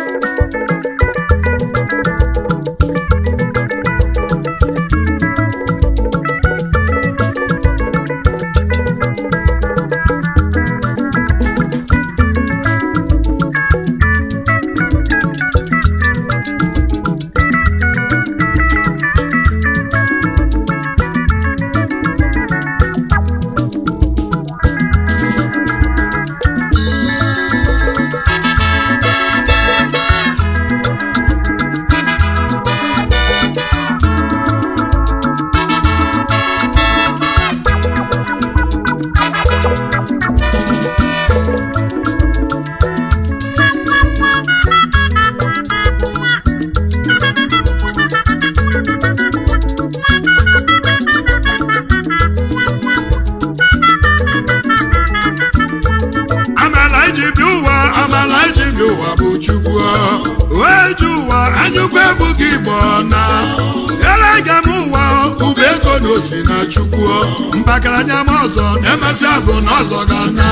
amala iji bi ụwa amala iji bi ụwa bụ chukwu wee ji ụwa anyụkwu ebughị igbo na elega m ụwa ụba ego na osi na chukwu mbakaranya m ọzọ na-emesị afọ na ọzọ ga na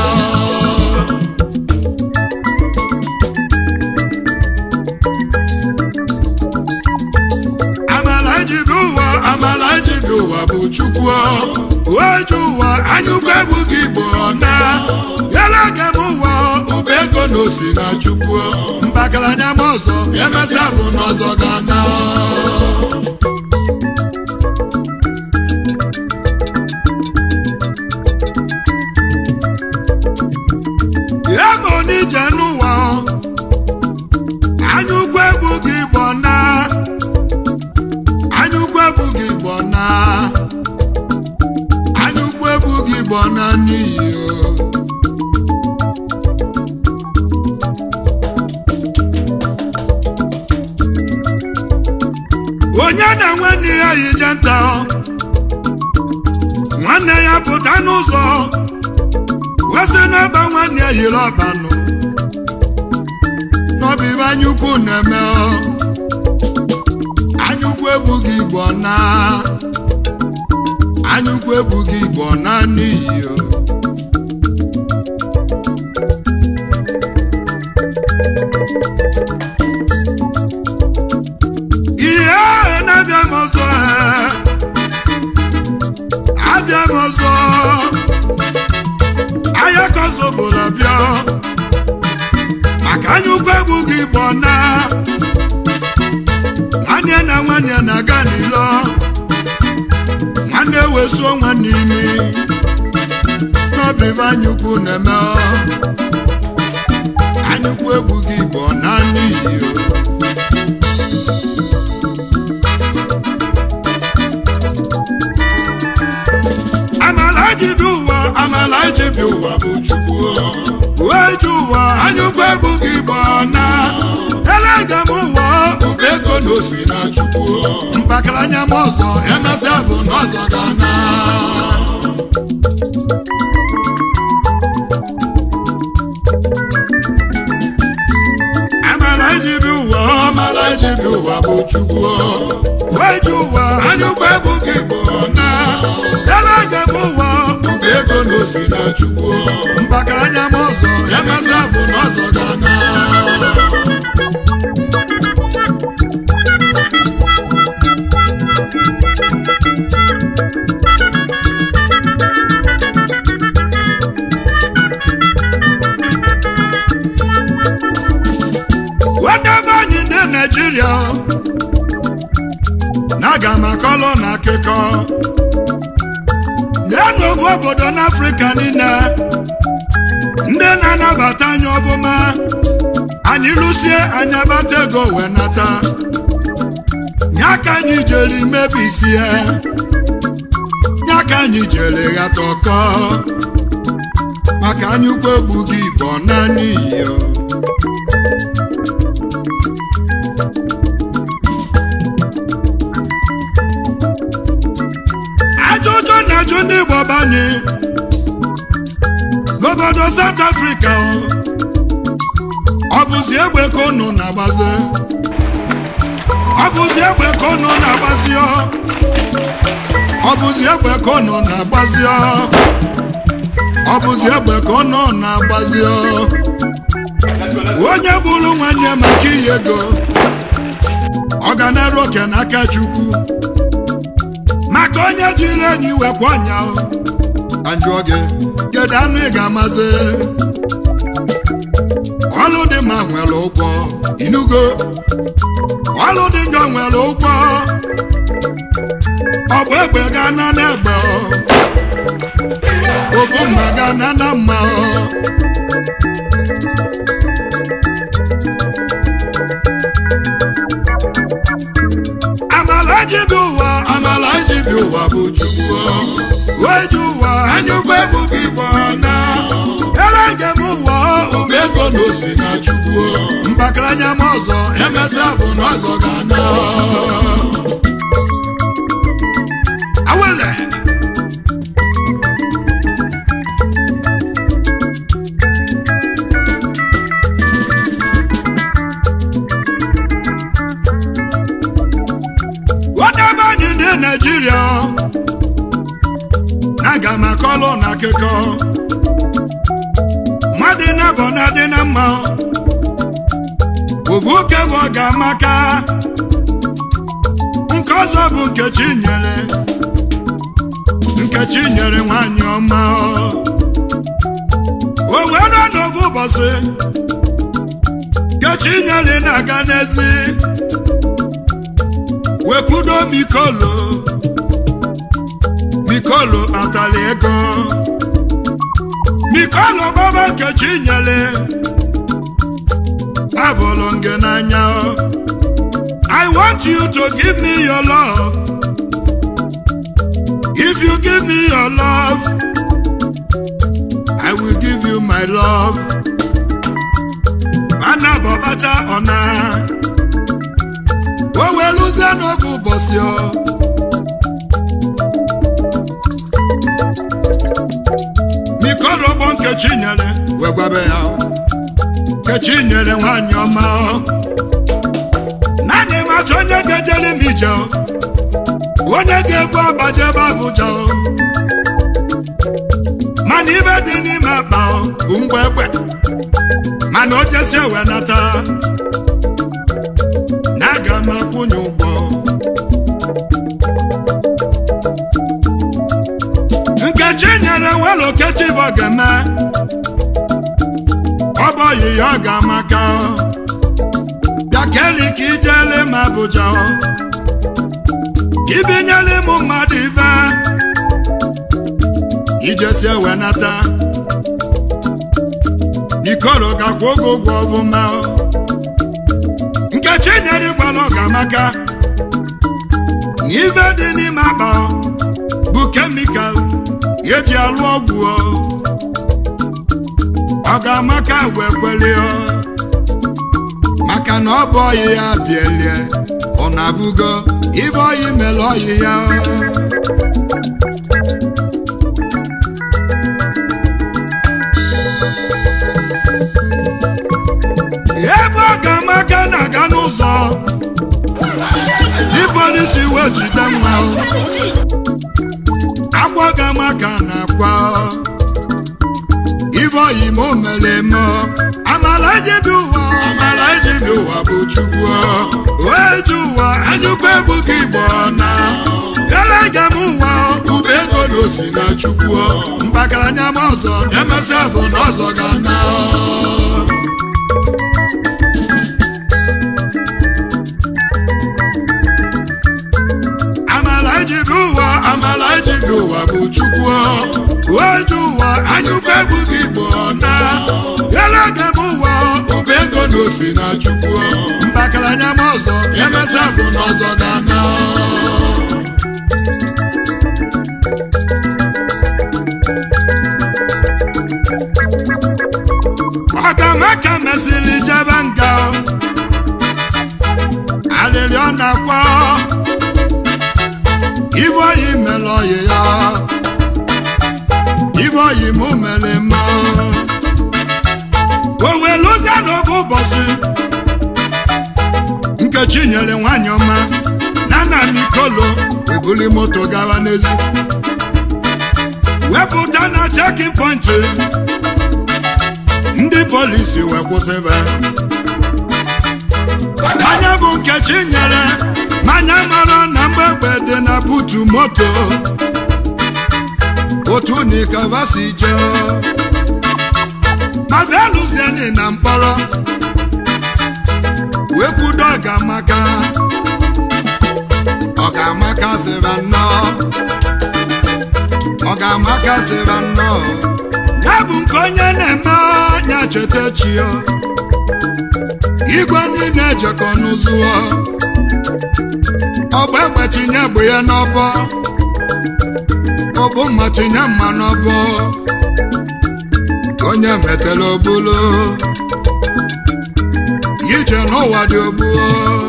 amala iji bi ụwa amala iji bi ụwa bụ chukwu wee ji ụwa anyụkwu ebughị igbo na elega m ụwa ụba ego na osi na chukwu mbakaranya m ọzọ emesị afọ na ọzọ ga na ya ma onije n'ụwa anyụkwu ebughị igbo na anyụkwu ebughị igbo na anyụkwu ebughị igbo na n'iyi o onye na-enwe nne ya yije nta nwanne ya pụta n'ụzọ wesị n'ebe nwanne ya yiri ọbanụ n'ọbụ ibe anyukwu na-eme ọ. anyukwu ebughị igbo na anyukwu ebughị igbo na n'iyi o. ihe ahụ na-abịa m ọzọ ee. abịa m ọzọ ahịa ka ọzọ bụrụ abịa maka anya ukwu egbughị igbo na nwanne na nwanne na-aga n'ilo nwanne wesuo nwanne imi n'obibe anyukwu na-eme ọ. anyukwu egbughị igbo na n'iyi o amala ji bi ụwa amala ji bi ụwa bụ chukwu wee ji ụwa anyụkwu ebughị igbo na elega m ụwa ụba ego na osi na chukwu mbakaranya m ọzọ emesị afọ na ọzọ ga na amala ji bi ụwa amala ji bi ụwa bụ chukwu wee ji ụwa anyụkwu ebughị igbo na elega m ụwa ụba ego na osi na chukwu mbakaranya m ọzọ emesị afọ na ọzọ ga na nwanne be anyị ndị naijiria na-aga m akọlụ na akụkọ na-enwe ofu obodo n'afrịka niile ndị na-anabata anyị ọbụma anyị lụsie anyị abata ego wee nata nye ka anyị jere mebisie nye ka anyị jere ghata ọkọ maka anyị ukwu egbughị igbo naanị iyo ajụjụ na-ajụ ndị igbo banye n'obodo South Africa ọ bụzi egbe ka unu na-agbazi ọ bụzi egbe ka unu na-agbazi ọ ọ bụzi egbe ka unu na-agbazi ọ ọ bụzi egbe ka unu na-agbazi ọ onye bụrụ nwanne maka iyi ego ọ ga na-eru oke n'aka chukwu maka onye jiri enyi wekwa ọnya anjụọ gị kedu anụ ị ga-amazi ọlụ dị mma nwere ụgwọ inugo ọlụ dị njọ nwere ụgwọ ọ bụ egbe ga-ana n'egbe obu mma ga-ana na mma amala ji bi ụwa amala ji bi ụwa bụ chukwu wee ji ụwa anyụkwa ebughị igbo na ere njem ụwa ụba ego na osi na chukwu mbakaranya m ọzọ emesịa bụ na ọzọ ga-ana awele wadebe anyị ndị naijiria aga m akọlụ na akụkọ mmadụ na-abọ na dị na mma ovu oke bụ ọ ga-amaka nke ọzọ bụ nkechi nyere nkechi nyere nwanyị ọma o were n'ovu ụbọchị nkechi nyere na-aga n'ezi wekwudo mikolo mikolo kpatara ego mikolo baba nkechi nyere abụrụ nge n'anya I want you to give me your love if you give me your love I will give you my love ana bọbata ọna o weluzie n'oge ụbọchị ọ mikorogbo nkechi nyere wee gwabe ya nkechi nyere nwanyị ọma naanị mata onye ga-ejere m ije onye ga-ebu agbaje ebe Abuja mana ibe dị n'ime akpa bụ mgbe egbe mana o jesi ewe nata na aga m akwụnye ụgwọ nkechi nyere welo kechi bụ ga-eme ọ bụ oyi ya ọ ga-amaka bịa keli ka ijele m Abuja ka ibinyere m mmadụ ibe ijesi ewe nata ikoro gakwa oge ụgwọ ọfụma nkechi nyere ịgwala ọ ga-amaka na ibe dị n'ime akpa bụ kemikal eji alụ ọgwụ ọ ga-amaka wee kwelie maka na ọ bụ ọyị ya bielie ọ na-abụgo ibe ọyị mere ọyị ya ebe ọ ga-amaka na-aga n'ụzọ ipolisi wee jide nwa akwa ga-amaka na-akwa ibe oyi ma o mere eme amala ejibi ụwa amala ejibi ụwa bụ chukwu wee ji ụwa anyụkwa ebughị igbo na elege m ụwa ube ego na osi na chukwu mbakaranya m ọzọ emesịa bụ na ọzọ ga na amala ejibi ụwa amala ejibi ụwa bụ chukwu oju ụwa anyụkwa ebughị igbo na elege m ụwa ụba ego na osi na chukwu mbakaranya m ọzọ emesịa bụ na ọzọ ga na ọgamaka mesịrị jebe nga alịrị ọ na-akwa ibe oyi mere oyi ya ibe oyi mụ mere mma o wee lụzie n'oge ụbọchị nkechi nyere nwanyị ọma na nna mikolo ebuli moto gawa n'ezi wepụta na chekin pọntị ndị polisi wee kwụsịba anya bụ nkechi nyere manya mara na mgbegbe dị na butu moto otu nikava si jee ma bịa lụzieni na mkpọrọ wee kwudo ọgamaka ọgamaka sịra nnọọ ọgamaka sịra nnọọ ya bụ nke onye na-eme ya cheta chio igwe niile ejekọ n'ụzụọ ọgba egbe tinye egbe ya n'ọbọ ọbụ mma tinye mma n'ọbọ onye metela obulu ije n'ụwa dị ogbuo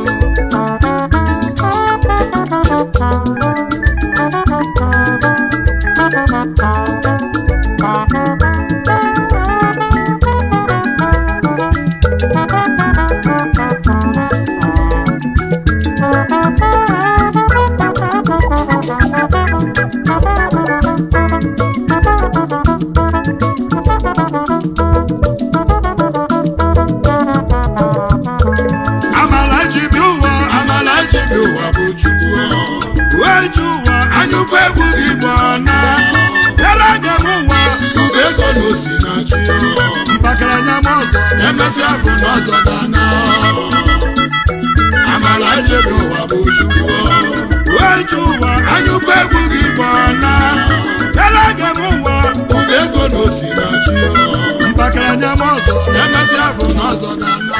amala ji bi ụwa amala ji bi ụwa bụ chukwu wee ji ụwa anyụkwu egwu gị gbọ na yara anya m ụwa ube ego na osi na chi mpakara anya m ọzọ na-emesi afọ n'ọzọ dana amala ji bi ụwa bụ chukwu wee ji ụwa anyụkwu egwu gị gbọ na yara anya m ụwa ube ego na osi na chi mpakara anya m ọzọ na-emesi afọ n'ọzọ dana